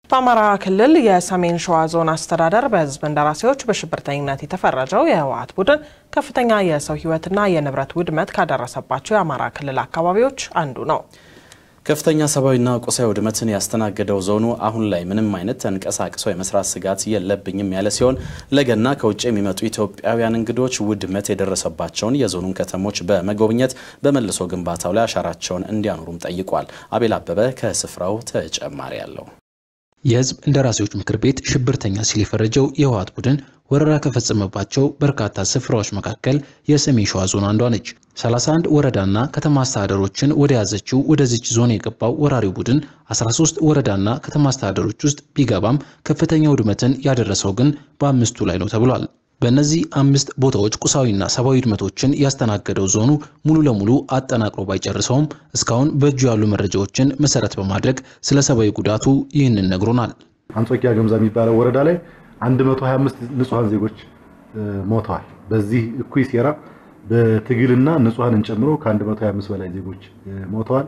በአማራ ክልል የሰሜን ሸዋ ዞን አስተዳደር በሕዝብ እንደራሴዎች በሽብርተኝነት የተፈረጀው የህወሓት ቡድን ከፍተኛ የሰው ሕይወትና የንብረት ውድመት ካደረሰባቸው የአማራ ክልል አካባቢዎች አንዱ ነው። ከፍተኛ ሰብአዊና ቁሳዊ ውድመትን ያስተናገደው ዞኑ አሁን ላይ ምንም አይነት ተንቀሳቅሶ የመስራት ስጋት የለብኝም ያለ ሲሆን ለገና ከውጭ የሚመጡ ኢትዮጵያውያን እንግዶች ውድመት የደረሰባቸውን የዞኑን ከተሞች በመጎብኘት በመልሶ ግንባታው ላይ አሻራቸውን እንዲያኖሩም ጠይቋል። አቤል አበበ ከስፍራው ተጨማሪ አለው። የህዝብ እንደራሴዎች ምክር ቤት ሽብርተኛ ሲል የፈረጀው የህወሓት ቡድን ወረራ ከፈጸመባቸው በርካታ ስፍራዎች መካከል የሰሜን ሸዋ ዞን አንዷ ነች። 31 ወረዳና ከተማ አስተዳደሮችን ወደ ያዘችው ወደዚች ዞን የገባው ወራሪው ቡድን 13 ወረዳና ከተማ አስተዳደሮች ውስጥ ቢገባም ከፍተኛ ውድመትን ያደረሰው ግን በአምስቱ ላይ ነው ተብሏል። በእነዚህ አምስት ቦታዎች ቁሳዊና ሰብአዊ ውድመቶችን ያስተናገደው ዞኑ ሙሉ ለሙሉ አጠናቅሮ ባይጨርሰውም እስካሁን በእጁ ያሉ መረጃዎችን መሰረት በማድረግ ስለ ሰብአዊ ጉዳቱ ይህንን ነግሮናል። አንጾኪያ ገምዛ የሚባለው ወረዳ ላይ 125 ንጹሐን ዜጎች ሞተዋል። በዚህ እኩይ ሴራ በትግልና ንጹሐንን ጨምሮ ከ125 በላይ ዜጎች ሞተዋል።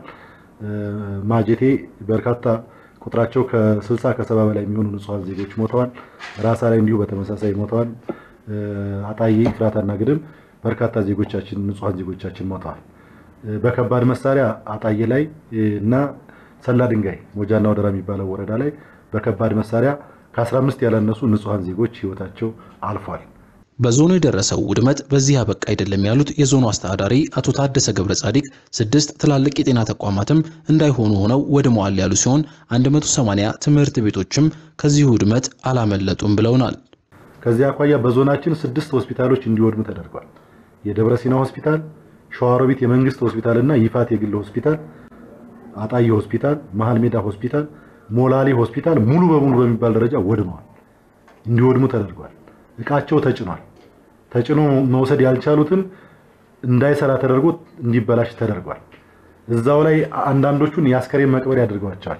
ማጀቴ በርካታ ቁጥራቸው ከ60 ከ70 በላይ የሚሆኑ ንጹሐን ዜጎች ሞተዋል። ራሳ ላይ እንዲሁ በተመሳሳይ ሞተዋል። አጣዬ፣ ፍራታና ግድም በርካታ ዜጎቻችን ንጹሐን ዜጎቻችን ሞተዋል። በከባድ መሳሪያ አጣዬ ላይ እና ሰላ ድንጋይ ሞጃና ወደራ የሚባለው ወረዳ ላይ በከባድ መሳሪያ ከ15 ያላነሱ ንጹሐን ዜጎች ህይወታቸው አልፏል። በዞኑ የደረሰው ውድመት በዚህ አበቃ አይደለም ያሉት የዞኑ አስተዳዳሪ አቶ ታደሰ ገብረ ጻዲቅ ስድስት ትላልቅ የጤና ተቋማትም እንዳይሆኑ ሆነው ወድመዋል ያሉ ሲሆን 180 ትምህርት ቤቶችም ከዚህ ውድመት አላመለጡም ብለውናል። ከዚህ አኳያ በዞናችን ስድስት ሆስፒታሎች እንዲወድሙ ተደርጓል። የደብረ ሲና ሆስፒታል፣ ሸዋሮቢት የመንግስት ሆስፒታል እና ይፋት የግል ሆስፒታል፣ አጣዬ ሆስፒታል፣ መሀል ሜዳ ሆስፒታል፣ ሞላሌ ሆስፒታል ሙሉ በሙሉ በሚባል ደረጃ ወድመዋል፣ እንዲወድሙ ተደርጓል። እቃቸው ተጭኗል። ተጭኖ መውሰድ ያልቻሉትን እንዳይሰራ ተደርጎ እንዲበላሽ ተደርጓል። እዛው ላይ አንዳንዶቹን የአስከሬን መቅበሪያ አድርገዋቸዋል።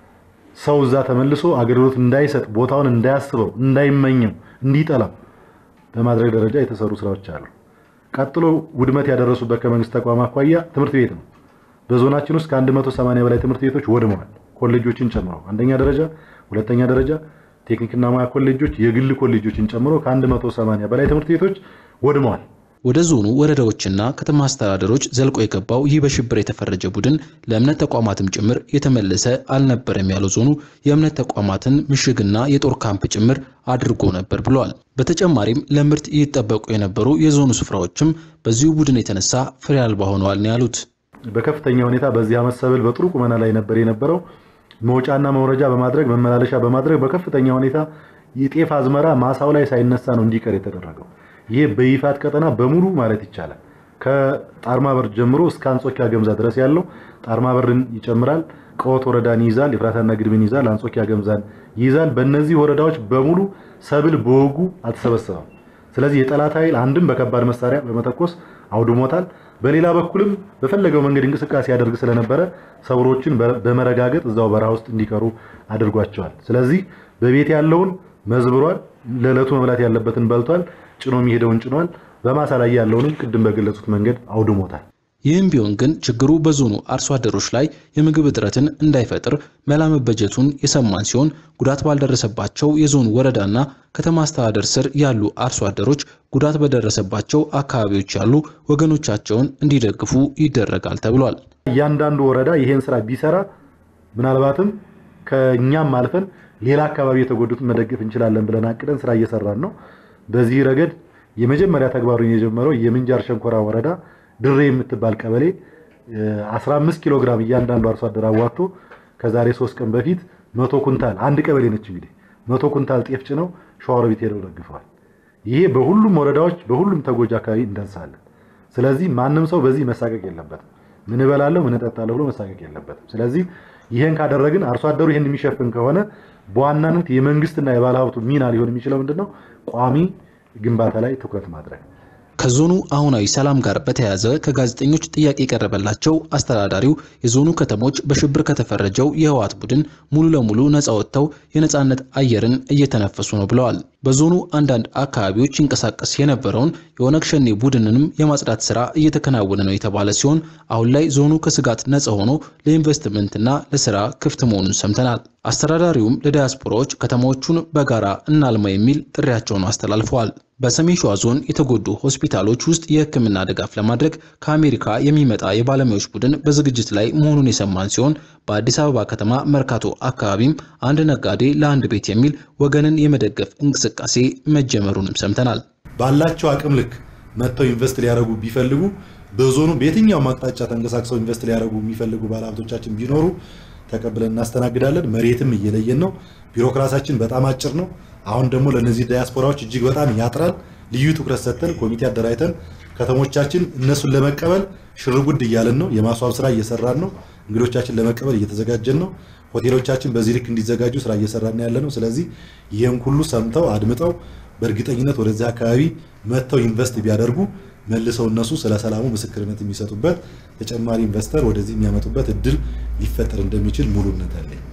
ሰው እዛ ተመልሶ አገልግሎት እንዳይሰጥ ቦታውን እንዳያስበው፣ እንዳይመኘው፣ እንዲጠላው በማድረግ ደረጃ የተሰሩ ስራዎች አሉ። ቀጥሎ ውድመት ያደረሱበት ከመንግስት ተቋም አኳያ ትምህርት ቤት ነው። በዞናችን ውስጥ ከ180 በላይ ትምህርት ቤቶች ወድመዋል። ኮሌጆችን ጨምሮ አንደኛ ደረጃ፣ ሁለተኛ ደረጃ ቴክኒክና ሙያ ኮሌጆች፣ የግል ኮሌጆችን ጨምሮ ከ180 በላይ ትምህርት ቤቶች ወድመዋል። ወደ ዞኑ ወረዳዎችና ከተማ አስተዳደሮች ዘልቆ የገባው ይህ በሽብር የተፈረጀ ቡድን ለእምነት ተቋማትም ጭምር የተመለሰ አልነበረም ያለው ዞኑ የእምነት ተቋማትን ምሽግና የጦር ካምፕ ጭምር አድርጎ ነበር ብለዋል። በተጨማሪም ለምርት ይጠበቁ የነበሩ የዞኑ ስፍራዎችም በዚሁ ቡድን የተነሳ ፍሬ አልባ ሆነዋል ነው ያሉት። በከፍተኛ ሁኔታ በዚህ ዓመት ሰብል በጥሩ ቁመና ላይ ነበር የነበረው መውጫና መውረጃ በማድረግ መመላለሻ በማድረግ በከፍተኛ ሁኔታ የጤፍ አዝመራ ማሳው ላይ ሳይነሳ ነው እንዲቀር የተደረገው። ይህ በይፋት ቀጠና በሙሉ ማለት ይቻላል ከጣርማ በር ጀምሮ እስከ አንጾኪያ ገምዛ ድረስ ያለው ጣርማ በርን ይጨምራል። ቀወት ወረዳን ይይዛል። የፍራታና ግድብን ይይዛል። አንጾኪያ ገምዛን ይይዛል። በእነዚህ ወረዳዎች በሙሉ ሰብል በወጉ አልተሰበሰበም። ስለዚህ የጠላት ኃይል አንድም በከባድ መሳሪያ በመተኮስ አውድሞታል። በሌላ በኩልም በፈለገው መንገድ እንቅስቃሴ ያደርግ ስለነበረ ሰብሮችን በመረጋገጥ እዛው በረሃ ውስጥ እንዲቀሩ አድርጓቸዋል። ስለዚህ በቤት ያለውን መዝብሯል። ለዕለቱ መብላት ያለበትን በልቷል። ጭኖ የሚሄደውን ጭኗል። በማሳ ላይ ያለውንም ቅድም በገለጹት መንገድ አውድሞታል። ይህም ቢሆን ግን ችግሩ በዞኑ አርሶ አደሮች ላይ የምግብ እጥረትን እንዳይፈጥር መላ መበጀቱን የሰማን ሲሆን ጉዳት ባልደረሰባቸው የዞኑ ወረዳና ከተማ አስተዳደር ስር ያሉ አርሶ አደሮች ጉዳት በደረሰባቸው አካባቢዎች ያሉ ወገኖቻቸውን እንዲደግፉ ይደረጋል ተብሏል። እያንዳንዱ ወረዳ ይሄን ስራ ቢሰራ ምናልባትም ከእኛም አልፈን ሌላ አካባቢ የተጎዱትን መደገፍ እንችላለን ብለን አቅደን ስራ እየሰራን ነው። በዚህ ረገድ የመጀመሪያ ተግባሩን የጀመረው የምንጃር ሸንኮራ ወረዳ ድሬ የምትባል ቀበሌ 15 ኪሎ ግራም እያንዳንዱ አርሶ አደር አዋጥቶ ከዛሬ ሶስት ቀን በፊት መቶ ኩንታል አንድ ቀበሌ ነች እንግዲህ መቶ ኩንታል ጤፍ ጭነው ሸዋሮቢት ሄደው ደግፈዋል። ይሄ በሁሉም ወረዳዎች በሁሉም ተጎጂ አካባቢ እንደርሳለን። ስለዚህ ማንም ሰው በዚህ መሳቀቅ የለበትም። ምን እበላለሁ ምን እጠጣለሁ ብሎ መሳቀቅ የለበትም። ስለዚህ ይሄን ካደረግን አርሶ አደሩ ይሄን የሚሸፍን ከሆነ በዋናነት የመንግስትና የባለሀብቱ ሚና ሊሆን የሚችለው ምንድነው? ቋሚ ግንባታ ላይ ትኩረት ማድረግ ከዞኑ አሁናዊ ሰላም ጋር በተያያዘ ከጋዜጠኞች ጥያቄ የቀረበላቸው አስተዳዳሪው የዞኑ ከተሞች በሽብር ከተፈረጀው የህወሓት ቡድን ሙሉ ለሙሉ ነፃ ወጥተው የነፃነት አየርን እየተነፈሱ ነው ብለዋል። በዞኑ አንዳንድ አካባቢዎች ይንቀሳቀስ የነበረውን የኦነግ ሸኔ ቡድንንም የማጽዳት ስራ እየተከናወነ ነው የተባለ ሲሆን አሁን ላይ ዞኑ ከስጋት ነፃ ሆኖ ለኢንቨስትመንትና ለስራ ክፍት መሆኑን ሰምተናል። አስተዳዳሪውም ለዲያስፖራዎች ከተሞቹን በጋራ እናልማ የሚል ጥሪያቸውን አስተላልፈዋል። በሰሜን ሸዋ ዞን የተጎዱ ሆስፒታሎች ውስጥ የሕክምና ድጋፍ ለማድረግ ከአሜሪካ የሚመጣ የባለሙያዎች ቡድን በዝግጅት ላይ መሆኑን የሰማን ሲሆን በአዲስ አበባ ከተማ መርካቶ አካባቢም አንድ ነጋዴ ለአንድ ቤት የሚል ወገንን የመደገፍ እንቅስቃሴ መጀመሩንም ሰምተናል። ባላቸው አቅም ልክ መጥተው ኢንቨስት ሊያደርጉ ቢፈልጉ በዞኑ በየትኛውም አቅጣጫ ተንቀሳቅሰው ኢንቨስት ሊያደርጉ የሚፈልጉ ባለሀብቶቻችን ቢኖሩ ተቀብለን እናስተናግዳለን። መሬትም እየለየን ነው። ቢሮክራሲያችን በጣም አጭር ነው። አሁን ደግሞ ለነዚህ ዲያስፖራዎች እጅግ በጣም ያጥራል። ልዩ ትኩረት ሰጥተን ኮሚቴ አደራጅተን ከተሞቻችን እነሱን ለመቀበል ሽርጉድ እያለን ነው። የማስዋብ ስራ እየሰራን ነው። እንግዶቻችን ለመቀበል እየተዘጋጀን ነው። ሆቴሎቻችን በዚህ ልክ እንዲዘጋጁ ስራ እየሰራን ያለ ነው። ስለዚህ ይህን ሁሉ ሰምተው አድምጠው በእርግጠኝነት ወደዚህ አካባቢ መጥተው ኢንቨስት ቢያደርጉ መልሰው እነሱ ስለ ሰላሙ ምስክርነት የሚሰጡበት ተጨማሪ ኢንቨስተር ወደዚህ የሚያመጡበት እድል ሊፈጠር እንደሚችል ሙሉ እምነት አለኝ።